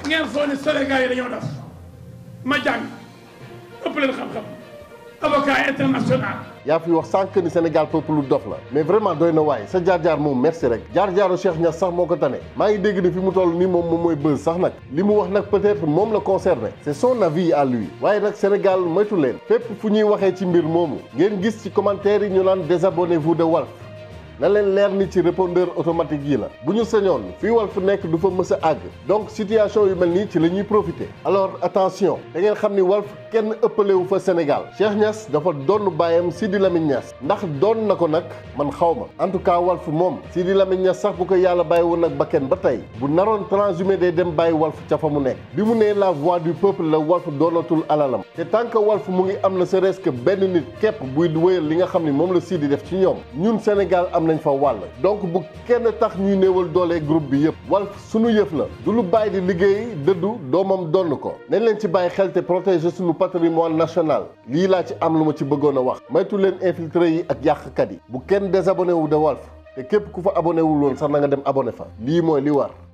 ngeen foo ne Sénégal yi dañoo def ma jàng ëpp leen xam-xam avocat international yaa fi wax sànq ni Sénégal peuple lu dof la mais vraiment doy na waaye sa jaar-jaar moom merci rek jaar-jaaru Cheikh Niass sax moo ko tane maa ngi dégg ni fi mu toll nii moom moom mooy buzz sax nag li mu wax nag peut-être moom la concerné c'est son avis à lui waaye nag Sénégal moytu leen fépp fu ñuy waxee ci mbir moomu ngeen gis ci commentaire yi ñu naan désabonnez-vous de Walf na leen leer ni ci répondeur automatique yi la bu ñu sañoon fii Walf nekk du fa mës a àgg donc situation yu mel nii ci la ñuy profiter alors attention da ngeen xam ni Walf kenn ëppalewu fa Sénégal Cheikh Niass dafa doon bàyyam Sidi Lamine Niass ndax doon na ko nag man xaw ma en tout cas Walf moom Sidi Lamine Niass sax bu ko yàlla bàyyi woon nag ba kenn ba tey bu naroon transhumé day dem bàyyi Walf ca fa mu nekk bi mu nee la voix du peuple la Walf doonatul alalam te tant que Walf mu ngi am na serait-ce que benn nit képp buy wéyal li nga xam ni moom la Sidi def ci ñoom ñun Sénégal am nañ fa wàll donc bu kenn tax ñuy néewal doole groupe bi yëpp Walf sunu yëf la du lu bàyyi di liggéey dëddu doomam donn ko nañ leen ci bàyyi xel te protéger sunu patrimoine national lii laa ci am lu ma ci bëggoon a wax maytu leen infiltré yi ak yàqkat yi bu kenn désabonné wu de Walf te képp ku fa abonné wul woon sax na nga dem abonné fa lii mooy li war